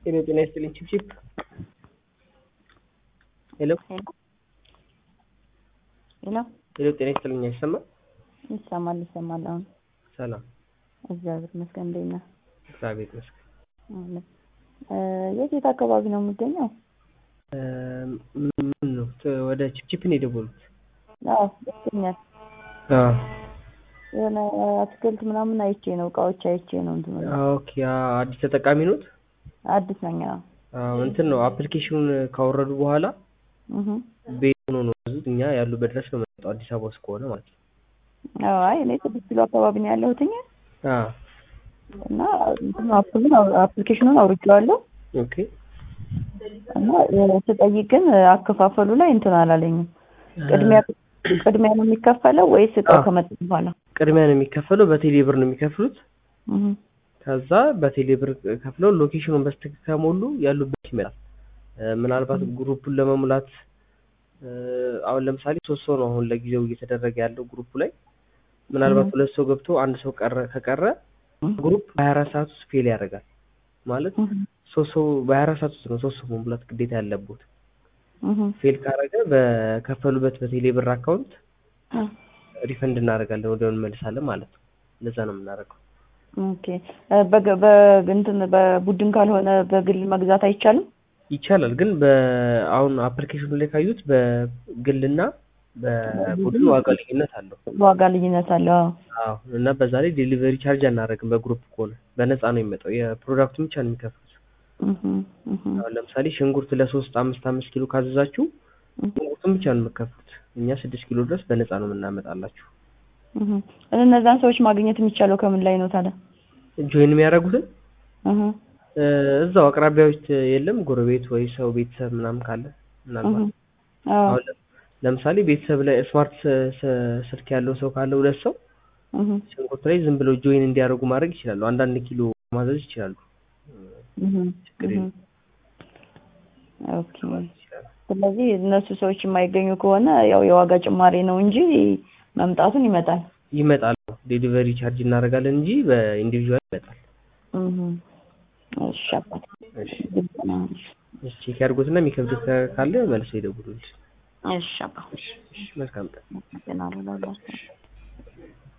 ሄሎ ጤና ይስጥልኝ ቺፕቺፕ ሄሎ ሄሎ ሄሎ ጤና ይስጥልኝ አይሰማም ይሰማል ይሰማል። አሁን ሰላም እግዚአብሔር ይመስገን። እንዴት ነህ? እግዚአብሔር ይመስገን አለ እ የት የት አካባቢ ነው የምገኘው? እ ምን ነው ት- ወደ ቺፕቺፕ ነው የደወሉት አዎ ይገኛል። አዎ የሆነ አትክልት ምናምን አይቼ ነው እቃዎች አይቼ ነው እንትን አዎ፣ ኦኬ አዎ፣ አዲስ ተጠቃሚ ኖት አዲስ ነኝ። አዎ አዎ እንትን ነው አፕሊኬሽኑን ካወረዱ በኋላ እህ ቤት ሆኖ ነው ያዙት እኛ ያሉበት ድረስ ነው የመጣው አዲስ አበባ ውስጥ ከሆነ ማለት ነው አዎ አይ እኔ ስድስት ኪሎ አካባቢ ነው ያለሁትኝ አዎ እና እንትን አፕሉን አፕሊኬሽኑን አውርቼዋለሁ ኦኬ እና እ ስጠይቅ ግን አከፋፈሉ ላይ እንትን አላለኝም። ቅድሚያ ቅድሚያ ነው የሚከፈለው ወይስ እቃው አዎ። ከመጣ በኋላ? ቅድሚያ ነው የሚከፈለው በቴሌ ብር ነው የሚከፍሉት እህ ከዛ በቴሌ ብር ከፍለው ሎኬሽኑን በስትክክል ከሞሉ ያሉበት ይመጣል። እ ምናልባት ግሩፑን ለመሙላት እ አሁን ለምሳሌ ሶስት ሰው ነው አሁን ለጊዜው እየተደረገ ያለው ግሩፑ ላይ ምናልባት Mhm. ሁለት ሰው ገብቶ አንድ ሰው ቀረ ከቀረ ግሩፕ በሀያ አራት ሰዓት ውስጥ ፌል ያደርጋል ማለት እህ ሶስት ሰው በሀያ አራት ሰዓት ውስጥ ነው ሶስት ሰው መሙላት ግዴታ ያለበት እህ ፌል ካረገ በከፈሉበት በቴሌ ብር አካውንት ሪፈንድ እናደርጋለን ወዲያው እንመልሳለን ማለት ነው እንደዛ ነው የምናደርገው ኦኬ እ በገ- በእንትን በቡድን ካልሆነ በግል መግዛት አይቻልም? ይቻላል ግን በአሁን አፕሊኬሽኑ ላይ ካዩት በግልና በቡድን ዋጋ ልዩነት አለው ዋጋ ልዩነት አለው። አዎ። አዎ እና በዛ ላይ ዴሊቨሪ ቻርጅ አናደርግም በግሩፕ ከሆነ በነፃ ነው የሚመጣው የፕሮዳክቱን ብቻ ነው የሚከፍሉት እህ እህ አሁን ለምሳሌ ሽንኩርት ለሶስት አምስት አምስት ኪሎ ካዘዛችሁ ሽንኩርቱን ብቻ ነው የምከፍሉት እኛ ስድስት ኪሎ ድረስ በነፃ ነው የምናመጣላችሁ እህ እነዛን ሰዎች ማግኘት የሚቻለው ከምን ላይ ነው ታዲያ? ጆይን የሚያደርጉትን እህ እ እዛው አቅራቢያዎች የለም ጎረቤት ወይ ሰው ቤተሰብ ምናምን ካለ ምናልባት እህ አዎ አሁን ለ- ለምሳሌ ቤተሰብ ላይ ስማርት ስ- ስ- ስልክ ያለው ሰው ካለ ሁለት ሰው እህ ሽንኩርት ላይ ዝም ብለው ጆይን እንዲያደርጉ ማድረግ ይችላሉ። አንዳንድ ኪሎ ማዘዝ ይችላሉ። እህ ችግር እህ የለም። ኦኬ ስለዚህ እነሱ ሰዎች የማይገኙ ከሆነ ያው የዋጋ ጭማሪ ነው እንጂ መምጣቱን ይመጣል። ይመጣል። ዴሊቨሪ ቻርጅ እናደርጋለን እንጂ በኢንዲቪዥዋል ይመጣል። እህ እሺ አባት እሺ ግልጽ ነው። እሺ ቼክ ያድርጉትና የሚከብድ ካለ መልሰው ይደውሉልኝ። እሺ አባት እሺ እሺ መልካም ቀን። ገና ነው